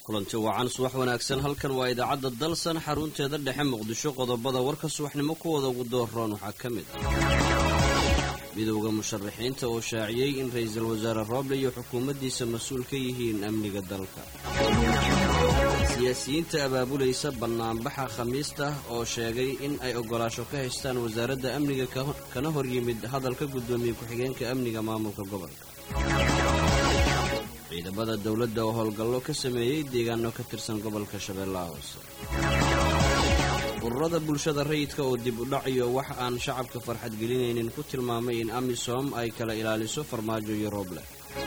kulanti wacan subax wanaagsan halkan waa idaacadda dalsan xarunteeda dhexe muqdisho qodobada warka subaxnimo kuwooda ugu dooroon waxaa ka mid ah midowda musharaxiinta oo shaaciyey in ra-iisul wasaare rooble iyo xukuumaddiisa mas-uul ka yihiin amniga dalka siyaasiyiinta abaabulaysa bannaanbaxa khamiista oo sheegay in ay oggolaasho ka haystaan wasaaradda amniga kana hor yimid hadalka guddoomiye ku-xigeenka amniga maamulka gobolka ciidamada dowladda oo howlgallo ka sameeyey deegaano ka tirsan gobolka shabeellaha hoose ururada bulshada rayidka oo dib u dhac iyo wax aan shacabka farxad gelinaynin ku tilmaamay in amisom ay kala ilaaliso farmaajo iyo rooble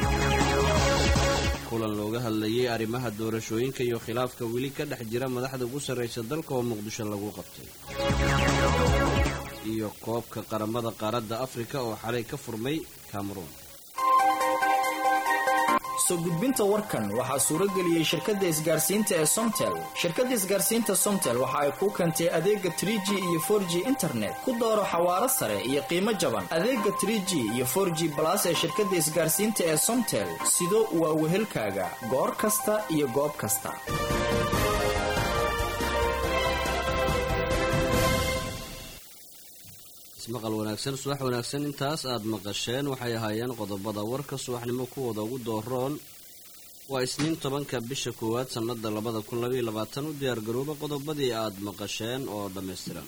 kulan looga hadlayay arrimaha doorashooyinka iyo khilaafka weli ka dhex jira madaxda ugu sarraysa dalka oo muqdisho lagu qabtay iyo koobka qaramada qaaradda afrika oo xalay ka furmay kameruun soo gudbinta warkan waxaa suurageliyey shirkadda isgaarsiinta ee somtel shirkadda isgaarsiinta somtel waxa ay kuu keentay adeega tr g iyo for g internet ku dooro xawaaro sare iyo qiimo jaban adeega tr g iyo for g balas ee shirkadda isgaarsiinta ee somtel sido waa wehelkaaga goor kasta iyo goob kasta ismaqal wanaagsan subax wanaagsan intaas aad maqasheen waxay ahaayeen qodobada warka subaxnimo kuwooda ugu dooroon waa isniin tobanka bisha koowaad sannada labada kun labaiyo labaatan u diyaargarooba qodobadii aad maqasheen oo dhammaystiran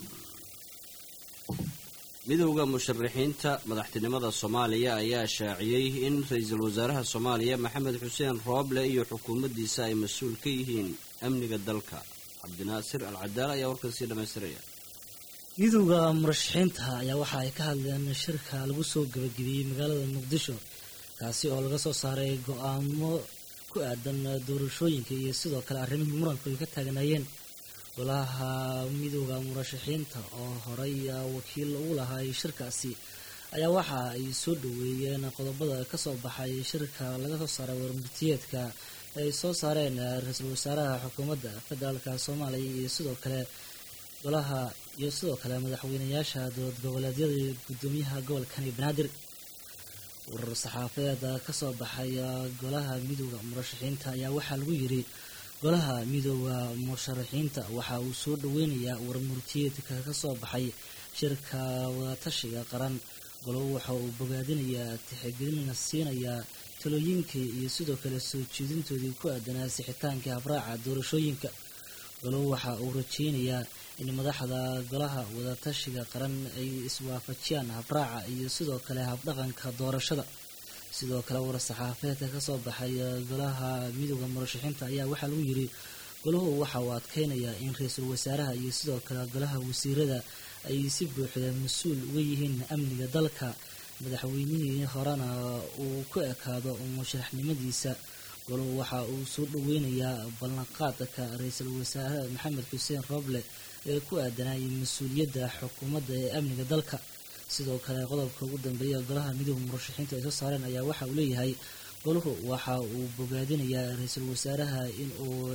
midowda musharaxiinta madaxtinimada soomaaliya ayaa shaaciyey in ra-iisul wasaaraha soomaaliya maxamed xuseen rooble iyo xukuumaddiisa ay mas-uul ka yihiin amniga dalka cabdinaasir al cadaal ayaa warkaasii dhammaystiraya midowda murashaxiinta ayaa waxa ay ka hadleen shirka lagu soo gabagabiyey magaalada muqdisho kaasi oo laga soo saaray go-aamo ku aadan doorashooyinka iyo sidoo kale arrimihii muranku ay ka taagnaayeen golaha midowda murashaxiinta oo horey wakiil ugu lahaay shirkaasi ayaa waxa ay soo dhoweeyeen qodobada kasoo baxay shirka laga soo saaray warmurtiyeedka ay soo saareen ra-iisul wasaaraha xukuumadda federaalka soomaaliya iyo sidoo kale golaha iyo sidoo kale madaxweynayaasha dowlad goboleedyada iyo guddoomiyaha gobolkani banaadir warar saxaafadeed kasoo baxay golaha midowda murashaxiinta ayaa waxaa lagu yiri golaha midowda musharaxiinta waxa uu soo dhoweynayaa warmurtiyeedka kasoo baxay shirka wadatashiga qaran golow waxa uu bogaadinayaa tixgelina siinayaa talooyinkii iyo sidoo kale soo jeedintoodii ku aadanaa sixitaanka habraaca doorashooyinka golow waxa uu rajeynayaa in madaxda golaha wadatashiga qaran ay iswaafajiyaan habraaca iyo sidoo kale habdhaqanka doorashada sidoo kale war-saxaafeedka kasoo baxay golaha midowda murashaxiinta ayaa waxaa lagu yiri golahu waxa uu adkeynayaa in ra-iisul wasaaraha iyo sidoo kale golaha wasiirada ay si buuxda mas-uul uga yihiin amniga dalka madaxweynihii horena uu ku ekaado musharaxnimadiisa golahu waxa uu soo dhoweynayaa ballanqaadka ra-iisul wasaare maxamed xuseen rooble ee ku aadanayay mas-uuliyadda xukuumadda ee amniga dalka sidoo kale qodobka ugu dambeeya golaha midowda murashaxiinta ay soo saareen ayaa waxa uu leeyahay golahu waxa uu bogaadinayaa ra-iisul wasaaraha in uu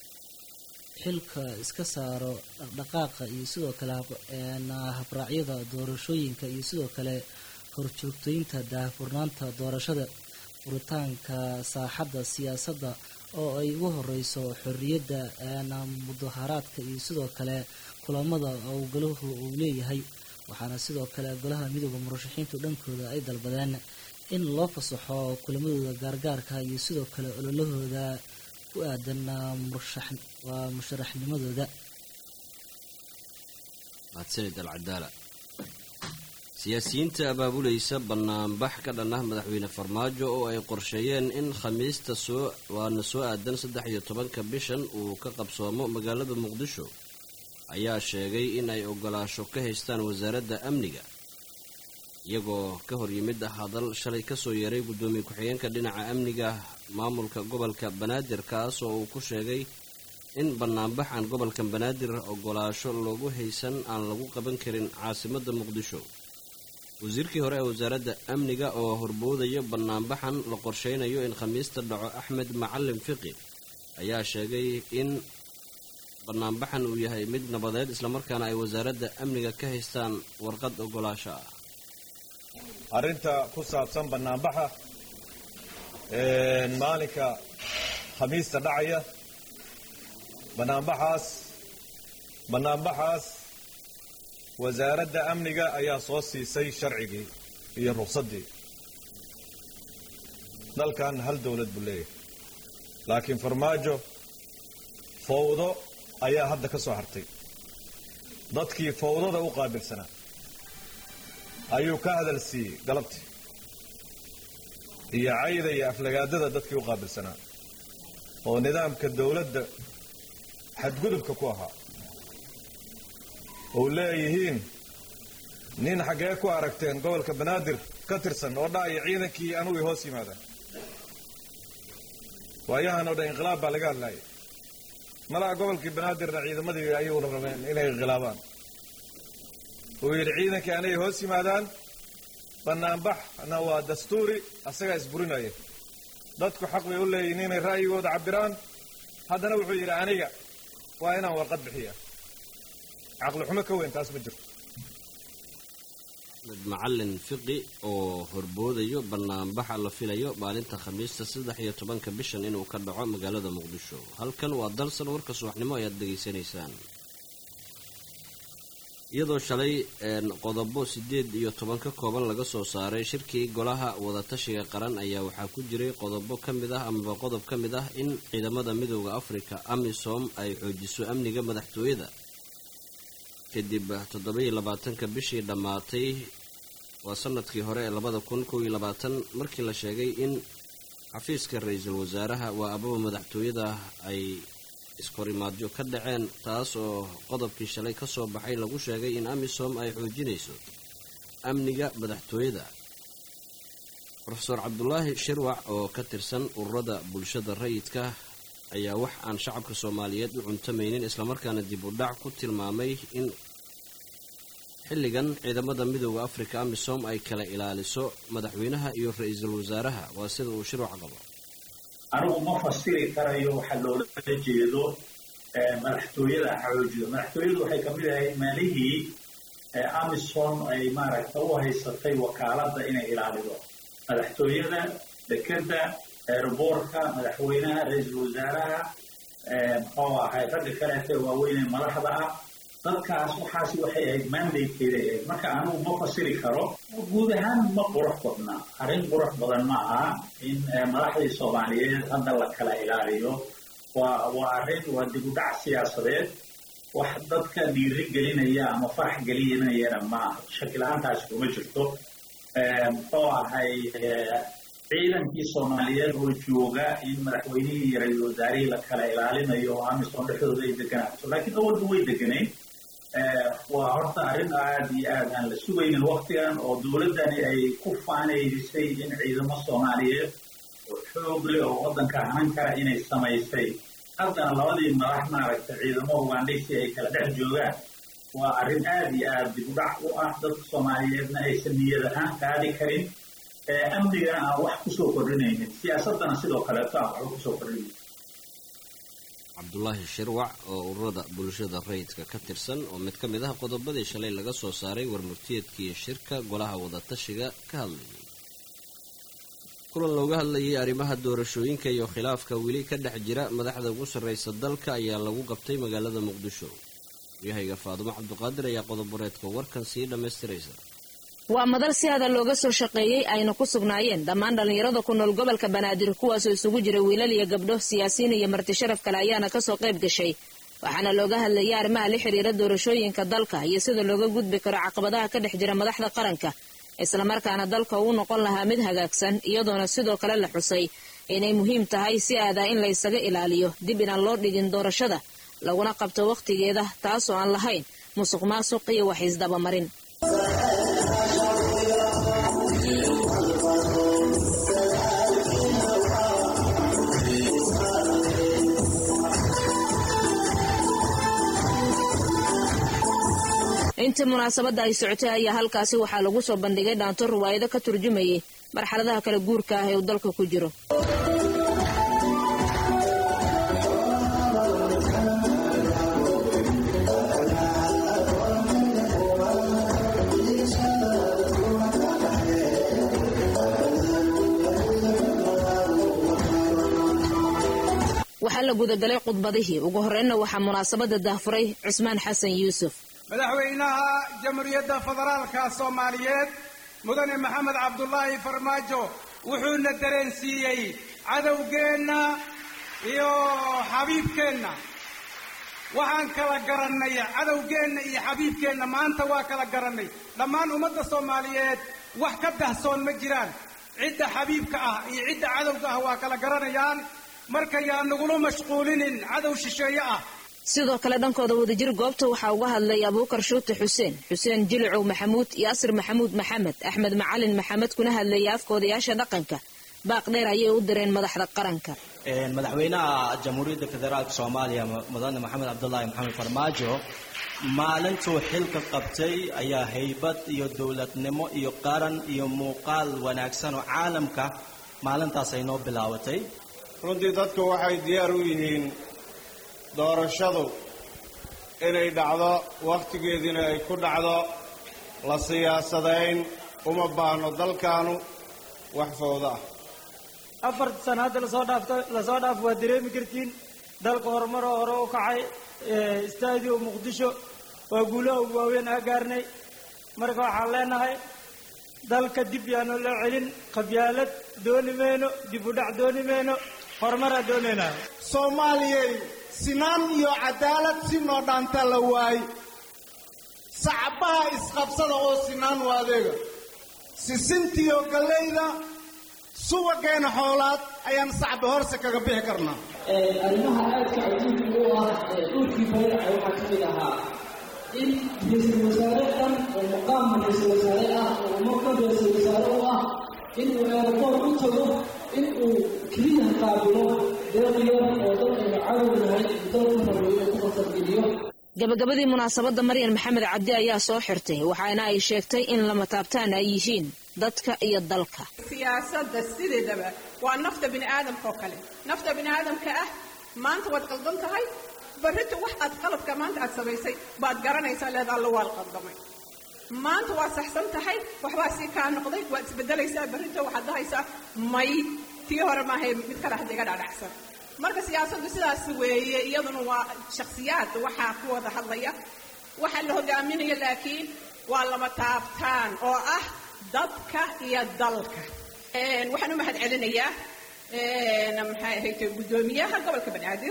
xilka iska saaro dhaqdhaqaaqa iyo sidoo kale habraacyada doorashooyinka iyo sidoo kale horjoogtooyinta daahfurnaanta doorashada furitaanka saaxadda siyaasadda oo ay ugu horeyso xorriyadda mudaharaadka iyo sidoo kale kulamada oo golahu uu leeyahay waxaana sidoo kale golaha midowda murashaxiintu dhankooda ay dalbadeen in loo fasaxo kulamadooda gaargaarka iyo sidoo kale ololahooda ku aadan waa musharaxnimadooda mahadsanid alcadaala siyaasiyiinta abaabulaysa bannaanbax ka dhan ah madaxweyne farmaajo oo ay qorsheeyeen in khamiista soo waana soo aadan saddex iyo tobanka bishan uu ka qabsoomo magaalada muqdisho ayaa sheegay in ay oggolaasho ka haystaan wasaaradda amniga iyagoo ka hor yimid hadal shalay kasoo yeeray guddoomiye ku-xigeenka dhinaca amniga maamulka gobolka banaadir kaas oo uu ku sheegay in bannaanbax aan gobolka banaadir oggolaasho loogu haysan aan lagu qaban karin caasimadda muqdisho wasiirkii hore ee wasaaradda amniga oo horboodaya bannaanbaxan la qorsheynayo in khamiista dhaco axmed macalin fiqi ayaa sheegay in bannaanbaxan uu yahay mid nabadeed islamarkaana ay wasaaradda amniga ka haystaan warqad oggolaasho ah arrinta ku saabsan bannaanbaxa maalinka khamiista dhacaya bannaanbaxaas bannaanbaxaas wasaaradda amniga ayaa soo siisay sharcigii iyo ruqsaddii dalkan hal dowlad buu leeyahay laakiin farmaajo fawdo ayaa hadda ka soo hartay dadkii fawdada u qaabilsanaa ayuu ka hadal siiyey galabtii iyo cayda iyo aflagaadada dadkii u qaabilsanaa oo nidaamka dowladda xadgudubka ku ahaa ou leeyihiin nin xaggee ku aragteen gobolka banaadir ka tirsan oo dha'aya ciidankii anugu hoos yimaadaan waayahan oo dhan inqilaab baa laga hadlaayay malaha gobolkii banaadirna ciidamadii ayuuna rabeen inay inqilaabaan uu yidhi ciidankii anay hoos yimaadaan bannaanbaxna waa dastuuri asagaa isburinaya dadku xaq bay u leeyihin inay ra'yigooda cabbiraan haddana wuxuu yidhi aniga waa inaan warqad bixiya caqli xumo ka weyn taas ma jirto med macalin fiqi oo horboodayo banaanbaxa la filayo maalinta khamiista saddex iyo tobanka bishan inuu ka dhaco magaalada muqdisho halkan waa dalsan warka subaxnimo ayaad dhegaysanaysaan iyadoo shalay qodobo sideed iyo toban ka kooban laga soo saaray shirkii golaha wadatashiga qaran ayaa waxaa ku jiray qodobo ka mid ah amaba qodob ka mid ah in ciidamada midooda afrika amisom ay xoojiso amniga madaxtooyada kadib toddoba-iyo labaatanka bishii dhammaatay waa sanadkii hore ee labada kun kow iyo labaatan markii la sheegay in xafiiska ra-iisul wasaaraha waa ababa madaxtooyada ay iskorimaadyo ka dhaceen taas oo qodobkii shalay ka soo baxay lagu sheegay in amisom ay xoojinayso amniga madaxtooyada rofeor cabdulaahi shirwac oo ka tirsan ururada bulshada rayidka ayaa wax aan shacabka soomaaliyeed u cuntamaynin islamarkaana dib u dhac ku tilmaamay in xilligan ciidamada midooda afrika amisom ay kala ilaaliso madaxweynaha iyo ra-iisul wasaaraha waa sida uu shirwac qabo anigu ma fasiri karayo waxa loola jeedo madaxtooyada xoojiyo madaxtooyadu waxay kamid ahayd maalihii amisom ay maaragta u haysatay wakaaladda inay ilaalido madaxtooyada dekeda eroboorka madaxweynaha ra-iisul wasaaraha muxuu ahay ragga kaleete waaweyn ee madaxda ah dadkaas waxaasi waxay ahayd mandatekeeda ahayd marka anigu ma fasiri karo guud ahaan ma qurux badna arrin qurux badan ma aha in madaxdii soomaaliyeed hadda la kala ilaaliyo waa waa arrin waa dib u dhac siyaasadeed wax dadka dhiiri gelinaya ama farax gelinayana ma aha shakila-aantaasi kuma jirto muxuu ahay ciidankii soomaaliyeed oo jooga in madaxweynihii iyo ra-iisul wasaarihii la kala ilaalinayo oo amisom dhexdooda ay deganaato laakiin awalba way deganayn waa horta arrin aada iyo aad aan la sugaynin waktigan oo dowladdani ay ku faanaydisay in ciidamo soomaaliyeed oo xoog leh oo waddanka hanan kara inay samaysay haddana labadii madax maaragta ciidamo ugandhaysi ay kala dhex joogaan waa arrin aada iyo aada dib u dhac u ah dadka soomaaliyeedna aysan niyad ahaan qaadi karin amnigana aan wax kusoo kordhinaynin siyaasaddana sidoo kaleeto aan waxba kusoo kordhinayn cabdulaahi shirwac oo ururada bulshada rayidka ka tirsan oo mid ka mid ah qodobadii shalay laga soo saaray warmurtiyeedkii shirka golaha wadatashiga ka hadlayay kulan looga hadlayay arrimaha doorashooyinka iyo khilaafka weli ka dhex jira madaxda ugu sarraysa dalka ayaa lagu qabtay magaalada muqdisho yahayga faadumo cabduqaadir ayaa qodoboreedka warkan sii dhammaystiraysa waa madal si hada looga soo shaqeeyey ayna ku sugnaayeen dhammaan dhallinyarada ku nool gobolka banaadir kuwaasoo isugu jira wiilal iyo gabdho siyaasiyiin iyo marti sharaf kale ayaana kasoo qayb gashay waxaana looga hadlayay arrimaha la xiriira doorashooyinka dalka iyo sida looga gudbi karo caqabadaha ka dhex jira madaxda qaranka islamarkaana dalka uu noqon lahaa mid hagaagsan iyadoona sidoo kale la xusay inay muhiim tahay si aadaa in la ysaga ilaaliyo dib inaan loo dhigin doorashada laguna qabto wakhtigeeda taasoo aan lahayn musuq maasuq iyo wax isdabamarin intii munaasabadda ay socotay ayaa halkaasi waxaa lagu soo bandhigay dhaanto riwaayado ka turjumayay marxaladaha kala guurka ah ee uu dalka ku jiro waxaa la gudagalay khudbadihii ugu horreynna waxaa munaasabada daahfuray cusmaan xasan yuusuf madaxweynaha jamhuuriyadda federaalka soomaaliyeed mudane maxamed cabdulaahi farmaajo wuxuuna dareensiiyey cadowgeenna iyo xabiibkeenna waxaan kala garannay cadowgeenna iyo xabiibkeenna maanta waa kala garannay dhammaan ummadda soomaaliyeed wax ka dahsoon ma jiraan cidda xabiibka ah iyo cidda cadowga ah waa kala garanayaan marka yaa nagula mashquulinin cadow shisheeye ah sidoo kale dhankooda wadajir goobta waxaa uga hadlay abuukar shuute xuseen xuseen jilicow maxamuud yaasir maxamuud maxamed axmed macalin maxamed kuna hadlayay afkoodayaasha dhaqanka baaq dheer ayay u direen madaxda qaranka madaxweynaha jamhuuriyadda federaalk soomaaliya mudane maxamed cabdulaahi maxamed farmaajo maalintuu xilka qabtay ayaa haybad iyo dowladnimo iyo qaran iyo muuqaal wanaagsan oo caalamka maalintaas ay noo bilaabatay runtii dadku waxay diyaar u yihiin doorashadu inay dhacdo wakhtigeediina ay ku dhacdo la siyaasadayn uma baahno dalkaanu wax fowda ah afarta sana hadda lasoo dhaafta lasoo dhaaf waa dareemi kartiin dalka horumaroo hore u kacay istaadiyo muqdisho waa guulaha ugu waaweyn aa gaarnay marka waxaan leenahay dalka dib yaanu loo celin qabyaalad dooni mayno dib u dhac dooni mayno horumaraa doonaynaa soomaaliyay sinaan iyo cadaalad si noo dhaanta la waay sacbaha isqabsada oo sinaan u adeega sisintiyo gallayda subageena xoolaad ayaan sacba horse kaga bixi karnaa arrimaha aadka cajiibka u ah dhulkii bareeca waxaa ka mid ahaa in ra-iisul wasaare dhan oo muqaam ra-iisul wasaare ah oo umarka ra-iisul wasaare u ah inuu eeraboor u tago inuu keliya qaabilo deeqyar oo dadkaynu cadownahay dalka rabo inuu ku qasabgeliyo gabagabadii munaasabadda maryan maxamed cabdi ayaa soo xirtay waxaana ay sheegtay in lama taabtaan ay yihiin dadka iyo dalka siyaasadda sideedaba waa nafta bini aadamka oo kale nafta bini aadamka ah maanta waad qaldan tahay barrita wax aad qaladka maanta aad samaysay baad garanaysaa leed alla waa qaldamay maanta waa saxsan tahay waxbaa sii kaa noqday waad isbedelaysaa barrita waxaad dhahaysaa may tii hore maahay mid kale hadda iga dhadhacsan marka siyaasaddu sidaas weeye iyaduna waa shakhsiyaad waxaa ku wada hadlaya waxaa la hogaaminaya laakiin waa lama taabtaan oo ah dadka iyo dalka waxaan u mahad celinayaa maxay ahayd guddoomiyaha gobolka banaadir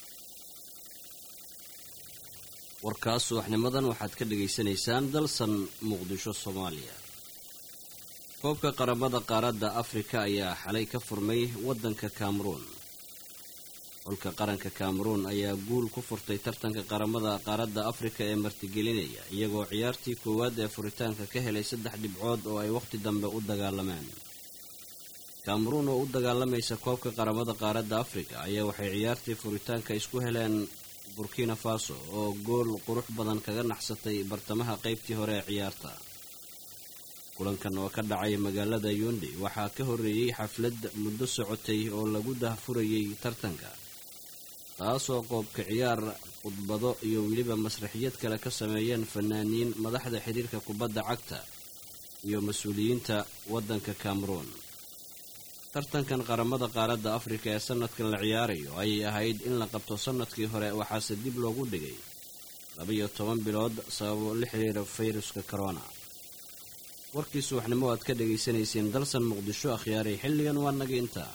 warkaas subaxnimadan waxaad ka dhagaysanaysaan dalsan muqdisho soomaaliya koobka qaramada qaaradda afrika ayaa xalay ka furmay waddanka kameruun xulka qaranka kameruun ayaa guul ku furtay tartanka qaramada qaaradda afrika ee martigelinaya iyagoo ciyaartii koowaad ee furitaanka ka helay saddex dhibcood oo ay wakhti dambe u dagaalameen kameruun oo u dagaalamaysa koobka qaramada qaaradda afrika ayaa waxay ciyaartii furitaanka isku heleen burkina faso oo gool qurux badan kaga naxsatay bartamaha qaybtii hore ee ciyaarta kulankan oo ka dhacay magaalada yundi waxaa ka horreeyey xaflad muddo socotay oo lagu dahfurayay tartanka taasoo qoobka ciyaar khudbado iyo weliba masraxiyad kale ka sameeyeen fanaaniin madaxda xiriirka kubadda cagta iyo mas-uuliyiinta waddanka kameruun tartankan qaramada qaaradda afrika ee sanadkan la ciyaarayo ayay ahayd in la qabto sanadkii hore waxaase dib loogu dhigay labaiyo toban bilood sababo la xiriira fayruska corona warkii subaxnimo aad ka dhegaysanayseen dalsan muqdisho akhyaaray xilligan waa naga intaa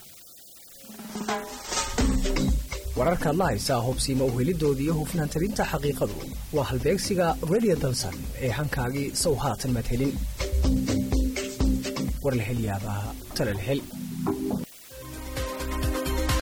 wararkaad la haysaa hubsiima u helidoodii iyo hufnaan talinta xaqiiqadu waa halbeegsiga redio dalsan ee hankaagii sow haatan madhelin war la hel yaabaa tala la hel